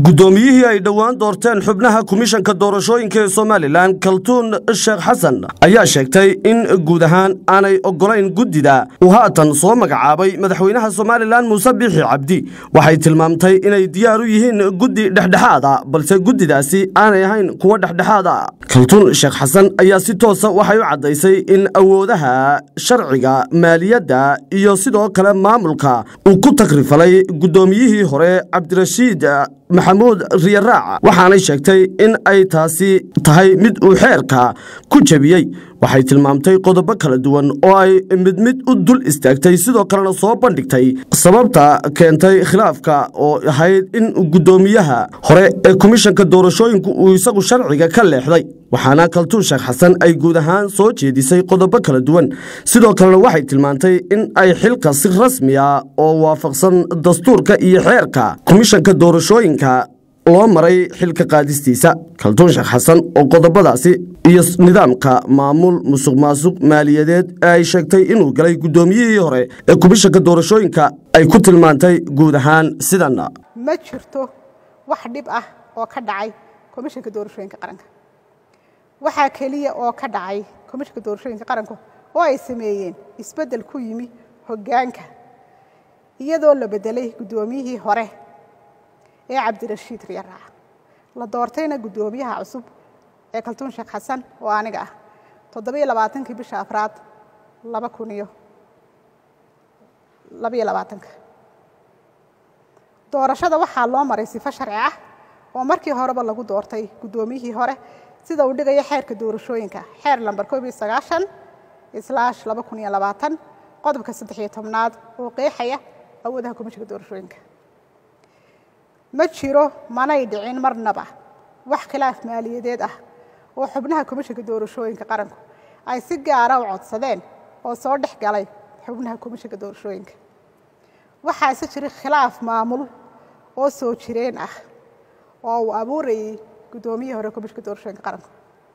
guddoomiyihii ay dhowaan doorteen xubnaha komishanka doorashooyinka ee somalilan kaltuun sheekh xasan ayaa sheegtay in guud ahaan aanay oggolayn guddida uu haatan soo magacaabay madaxweynaha somalilan muuse biixi cabdi waxay tilmaamtay inay diyaar u yihiin guddi dhexdhexaada balse guddidaasi aanay ahayn kuwo dhexdhexaada kaltuun sheekh xasan ayaa si toosa waxay u caddaysay in awoodaha sharciga maaliyadda iyo sidoo kale maamulka uu ku takrifalay guddoomiyihii hore cabdirashiid maxamuud riyaraac waxaanay sheegtay in ay taasi tahay mid uu xeerka ku jebiyey waxay tilmaamtay qodobo kala duwan oo ay mid mid u dul istaagtay sidoo kalena soo bandhigtay sababta keentay khilaafka oo ahayd in guddoomiyaha hore ee komishanka doorashooyinku uu isagu sharciga ka leexday waxaana kaltuun sheekh xasan ay guud ahaan soo jeedisay qodobo kala duwan sidoo kalena waxay tilmaantay in ay xilka si rasmiya oo waafaqsan dastuurka iyo xeerka komishanka doorashooyinka loo maray xilka qaadistiisa kaltuun sheekh xasan oo qodobadaasi iyo nidaamka maamul musuq maasuq maaliyadeed ee ay sheegtay inuu galay guddoomiyihii hore ee komishanka doorashooyinka ay ku tilmaantay guud ahaan sidan ma jirto wax dhib ah oo ka dhacay komishanka doorashooyinka qaranka waxaa keliya oo ka dhacay komishanka doorashooyinka qaranka oo ay sameeyeen isbeddel ku yimi hoggaanka iyadoo la beddelay guddoomiyihii hore ee cabdirashiid riyaraac la doortayna guddoomiyaha cusub ee kaltuun sheekh xasan oo aniga ah toddobiyo labaatankii bisha afraad laba kun iyo labayo labaatanka doorashada waxaa loo maray sifo sharci ah oo markii horeba lagu doortay guddoomiyihii hore sida uu dhigayo xeerka doorashooyinka xeer lamber koob iyo sagaashan islaash laba kun iyo labaatan qodobka saddex iyo tobnaad oo qeexaya awoodaha komishanka doorashooyinka ma jiro manay dhicin marnaba wax khilaaf maaliyadeed ah oo xubnaha komishanka doorashooyinka qaranku ay si gaara u codsadeen oo soo dhex galay xubnaha komishanka doorashooyinka waxaase jira khilaaf maamul oo soo jireen ah oo uu abuurayay guddoomiyihii hore komishanka doorashooyinka qaranku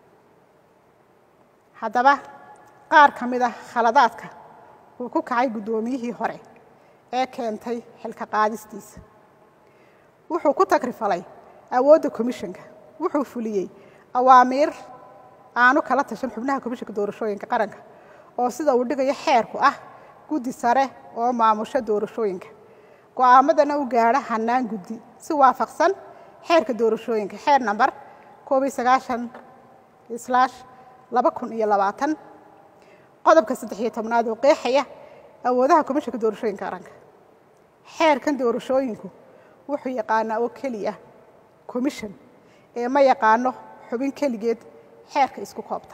haddaba qaar ka mid ah khaladaadka uu ku kacay guddoomiyihii hore ee keentay xilka qaadistiisa wuxuu ku takrifalay awoodda komishanka wuxuu fuliyey awaamiir aanu kala tashan xubnaha komishanka doorashooyinka qaranka oo sida uu dhigayo xeerku ah guddi sare oo maamusho doorashooyinka go'aamadana u gaadha hannaan guddi si waafaqsan xeerka doorashooyinka xeer namber koob iyo sagaashan islaash laba kun iyo labaatan qodobka saddex iyo tobnaad oo qeexaya awoodaha komishanka doorashooyinka qaranka xeerkan doorashooyinku wuxuu yaqaanaa oo keliya commission ee ma yaqaano xubin keligeed xeerka isku koobta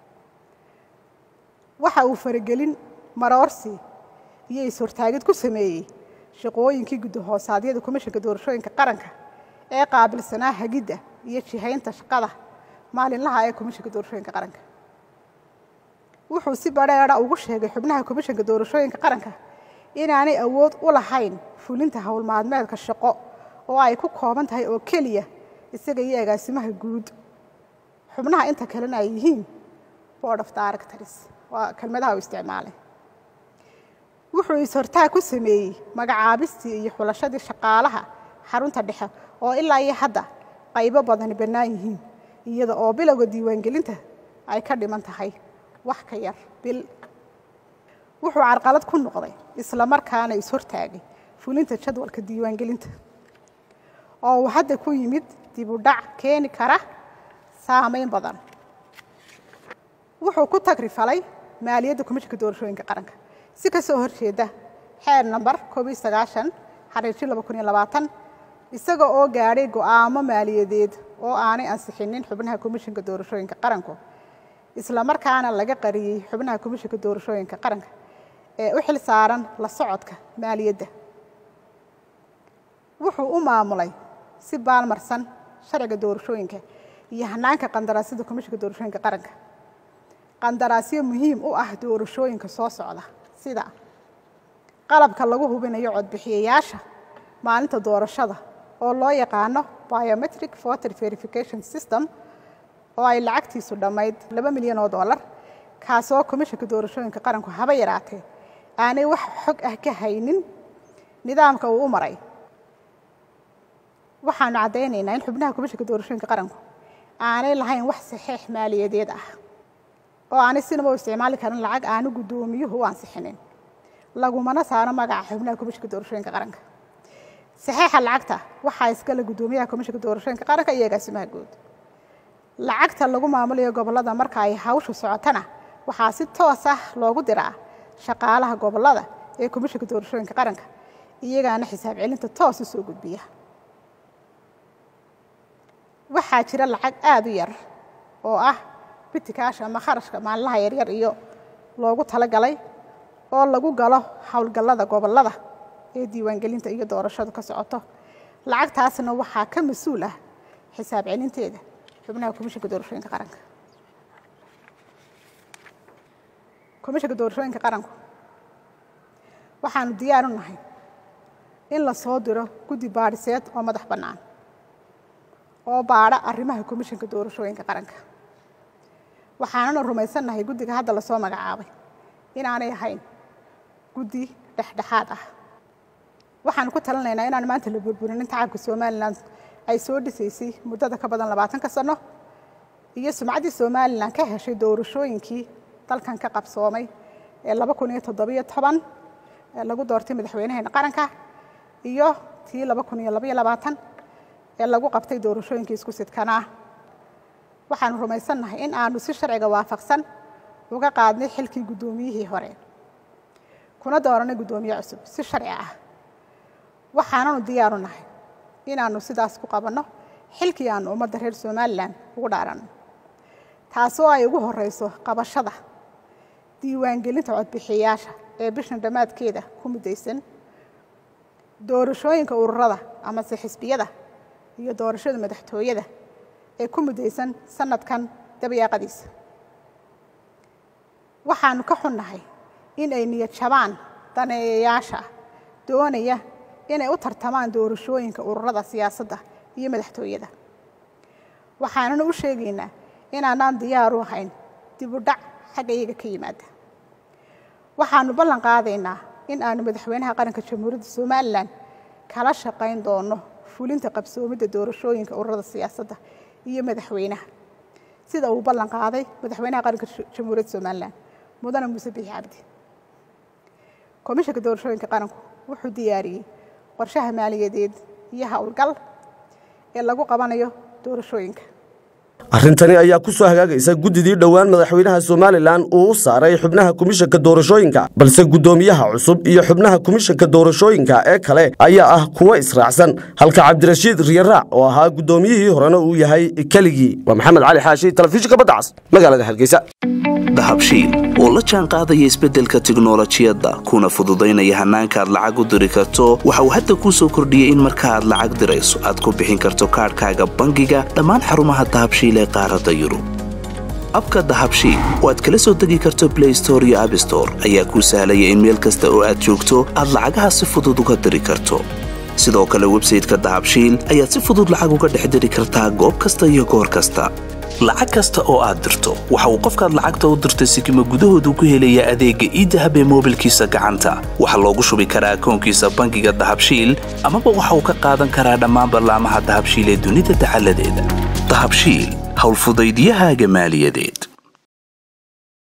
waxa uu faragelin maroorsi iyo is-hortaagid ku sameeyey shaqooyinkii guddahoosaadiyada komishanka doorashooyinka qaranka ee qaabilsanaa hagidda iyo jihaynta shaqada maalinlaha ee komishanka doorashooyinka qaranka wuxuu si badheedha ugu sheegay xubnaha komishanka doorashooyinka qaranka inaanay awood u lahayn fulinta howlmaalmeedka shaqo oo ay ku kooban tahay oo keliya isaga iyo agaasimaha guud xubnaha inta kalena ay yihiin board of directors waa kelmadaha uu isticmaalay wuxuu is-hortaag ku sameeyey magacaabistii iyo xulashadii shaqaalaha xarunta dhexe oo ilaa iyo hadda qaybo badani bannaan yihiin iyada oo bilowga diiwaangelinta ay ka dhiman tahay wax ka yar bil wuxuu carqalad ku noqday isla markaana is-hortaagay fulinta jadwalka diiwaangelinta oo uu hadda ku yimid dib u dhac keeni kara saamayn badan wuxuu ku tagrifalay maaliyadda komishanka doorashooyinka qaranka si ka soo horjeeda xeer namber koob iyo sagaashan xariirji laba kun iyo labaatan isaga oo gaadhay go'aamo maaliyadeed oo aanay ansixinin xubnaha komishanka doorashooyinka qaranku isla markaana laga qariyey xubnaha komishanka doorashooyinka qaranka ee u xil saaran la socodka maaliyadda wuxuu u maamulay si baalmarsan sharciga doorashooyinka iyo hanaanka qandaraasyada komishanka doorashooyinka qaranka qandaraasyo muhiim u ah doorashooyinka soo socda sida qalabka lagu hubinayo codbixiyayaasha maalinta doorashada oo loo yaqaano biometric voter verification system oo ay lacagtiisu dhammayd laba milyan oo dollar kaasoo komishanka doorashooyinka qaranku haba yaraatee aanay wax xog ah ka haynin nidaamka uu u maray waxaanu caddaynaynaa in xubnaha komishanka doorashooyinka qaranku aanay lahayn wax saxiix maaliyadeed ah oo aanay sinaba u isticmaali karin lacag aanu guddoomiyuhu u ansixinin lagumana saaro magaca xubnaha komishanka doorashooyinka qaranka saxiixa lacagta waxaa iskale guddoomiyaha komishanka doorashooyinka qaranka iyo agaasimaha guud lacagta lagu maamulayo gobollada marka ay hawshu socotana waxaa si toos ah loogu diraa shaqaalaha gobollada ee komishanka doorashooyinka qaranka iyagaana xisaab celinta toos u soo gudbiya waxaa jira lacag aada u yar oo ah bitikaasha ama kharashka maalinlaha yaryar iyo loogu talagalay oo lagu galo howlgallada gobollada ee diiwaangelinta iyo doorashadu ka socoto lacagtaasna waxaa ka mas-uul ah xisaab celinteeda xubnaha komishanka doorashooyinka qaranka komishanka doorashooyinka qaranku waxaanu diyaar u nahay in la soo diro guddi baadhiseed oo madax bannaan oo baadha arrimaha komishanka doorashooyinka qaranka waxaanana rumaysannahay guddiga hadda lasoo magacaabay inaanay ahayn guddi dhexdhexaad ah waxaanu ku talinaynaa inaan maanta la burburinin tacabka somalilan ay soo dhisaysay muddada ka badan labaatanka sano iyo sumcaddii somalilan ka heshay doorashooyinkii dalkan ka qabsoomay ee laba kun iyo toddobiyo toban ee lagu doortay madaxweynaheena qaranka iyo tii laba kun iyo labaiyo labaatan ee lagu qabtay doorashooyinkii isku sidkanaa waxaanu rumaysannahay in aanu si sharciga waafaqsan uga qaadnay xilkii guddoomiyihii hore kuna dooranay guddoomiye cusub si sharci ah waxaananu diyaaru nahay inaannu sidaas ku qabanno xilkii aanu ummadda reer somalilan ugu dhaaranno taasoo ay ugu horeyso qabashada diiwaangelinta codbixiyayaasha ee bishan dhammaadkeeda ku muddaysan doorashooyinka ururada amase xisbiyada iyo doorashada madaxtooyada ee ku muddaysan sanadkan dabayaaqadiisa waxaanu ka xunnahay in ay niyad jabaan daneeyayaasha doonaya inay u tartamaan doorashooyinka ururada siyaasadda iyo madaxtooyada waxaanana u sheegaynaa inaanaan diyaar u ahayn dib u dhac xagga iyaga ka yimaada waxaanu ballan qaadaynaa in aanu madaxweynaha qaranka jamhuuriyadda somalilan kala shaqayn doono fulinta qabsoomidda doorashooyinka ururada siyaasadda iyo madaxweynaha sida uu ballan qaaday madaxweynaha qaranka jamhuuriyadda somalilan mudane muuse biixi cabdi komishanka doorashooyinka qaranku wuxuu diyaariyey qorshaha maaliyadeed iyo howlgal ee lagu qabanayo doorashooyinka arrintani ayaa ku soo hagaagaysa guddidii dhowaan madaxweynaha somalilan uu u saaray xubnaha komishanka doorashooyinka balse guddoomiyaha cusub iyo xubnaha komishanka doorashooyinka ee kale ayaa ah kuwo israacsan halka cabdirashiid riyaraac oo ahaa guddoomiyihii horena uu yahay keligii waa maxamed cali xaashi telefishinka badda cas magaalada hargeysa dahabshiil oo la jaan qaadaya isbeddelka tiknolojiyadda kuna fududaynaya hannaanka aad lacag u diri karto waxa uu hadda kuu soo kordhiyey in marka aad lacag dirayso aad ku bixin karto kaadhkaaga bangiga dhammaan xarumaha dahabshiil ee qaaradda yurub abka dahabshiil oo aad kala soo degi karto blay store iyo abstore ayaa kuu sahlaya in meel kasta oo aad joogto aad lacagaha si fudud uga diri karto sidoo kale websayteka dahabshiil ayaad si fudud lacag uga dhex diri kartaa goob kasta iyo goor kasta lacag kasta oo aad dirto waxa uu qofkaad lacagta u dirtay sikima gudahoodu ku helayaa adeegga iidahab ee moobilkiisa gacanta waxaa loogu shubi karaa akoonkiisa bangiga dahabshiil amaba waxa uu ka qaadan karaa dhammaan ballaamaha dahabshiil ee dunida dacaladeeda dahabshiil howlfudaydyahaaga maaliyadeed